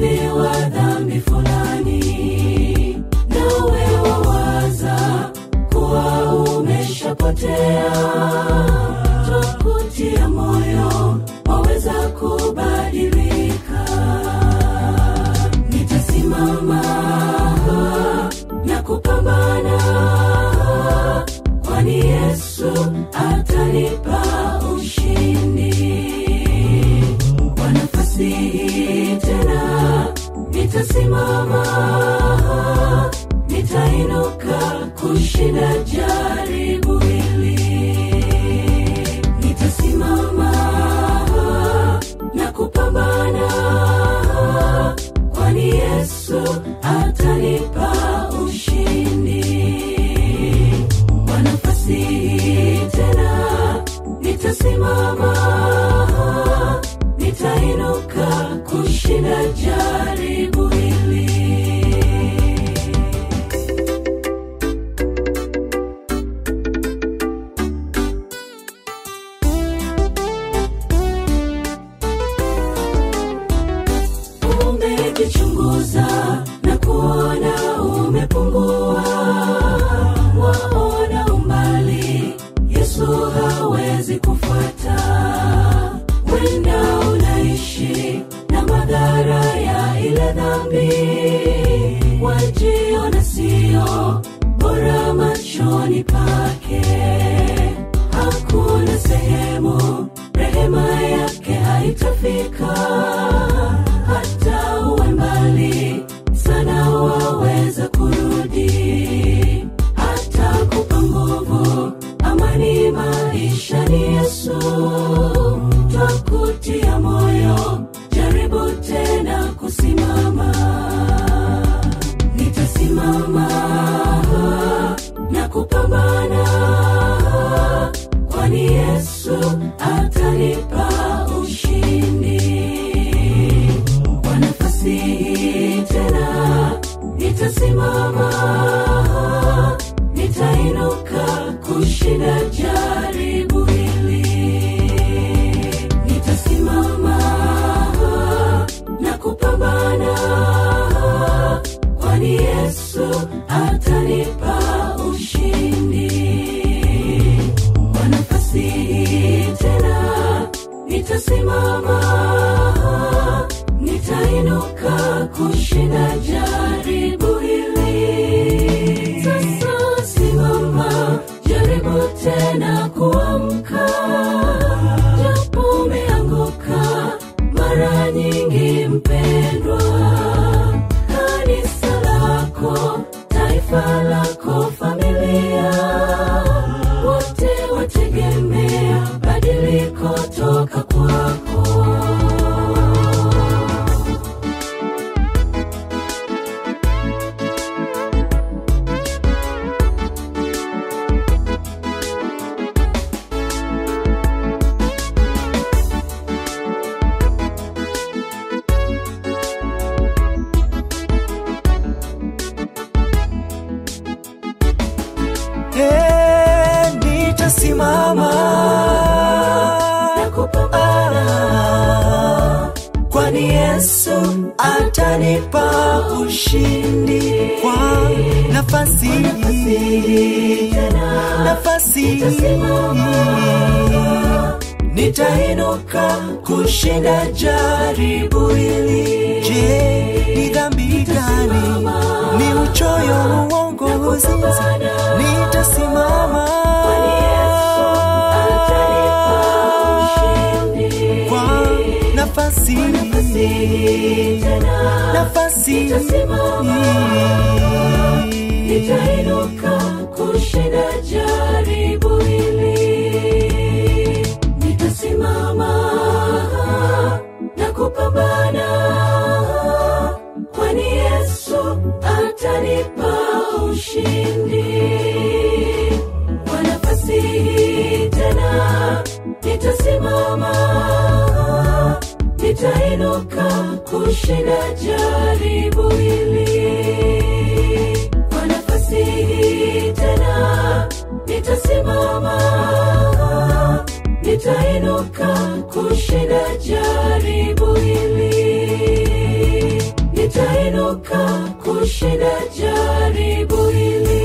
mrithi wa dhambi fulani nawe wawaza kuwa umeshapotea twakutia moyo waweza kubadilika nitasimama na kupambana kwani yesu atanipa ushindi kwa nafasi hii tena nitasimama nitainuka kushinda jaribu hili nitasimama na kupambana kwani yesu atanipa ushindi kwa nafasi hii tena nitasimama nitainuka kushinda jaribu hili umejichunguza na kuona umepungua waona umbali yesu hawezi kufuata wenda unaishi na madhara ya ile dhambi wajiona sio bora machoni pake hakuna sehemu rehema yake haitafika hata uwe mbali sana waweza kurudi hata kupa nguvu amani maisha ni yesu twakutia moyo jaribu tena kusimama nitasimama na kupambana kwani yesu atanipa ushindi kwa nafasi hii tena nitasimama nitainuka kushinda jaribu hili nitasimama na kupambana kwani yesu atanipa ushindi kwa nafasi hii tena nitasimama nitainuka kushinda jaribu hili sasa simama jaribu tena kuamka japo umeanguka mara nyingi mpendwa kanisa lako taifa lako familia wote wategemea badiliko toka kwako Hey, nitasimama na kupambana kwani Yesu atanipa ushindi kwa nafasi hii, nafasi hii. nitainuka kushinda jaribu hili. Je, ni dhambi gani? Ni uchoyo, uongo, uzinzi? Nitasimama kwa nafasi hii, nafasi hii. nitainuka kushinda jaribu hili nitasimama na kupambana kwani yesu atanipa ushindi kwa nafasi hii tena nitasimama nitainuka kushinda jaribu hili kwa nafasi hii tena nitasimama nitainuka kushinda jaribu hili nitainuka kushinda jaribu hili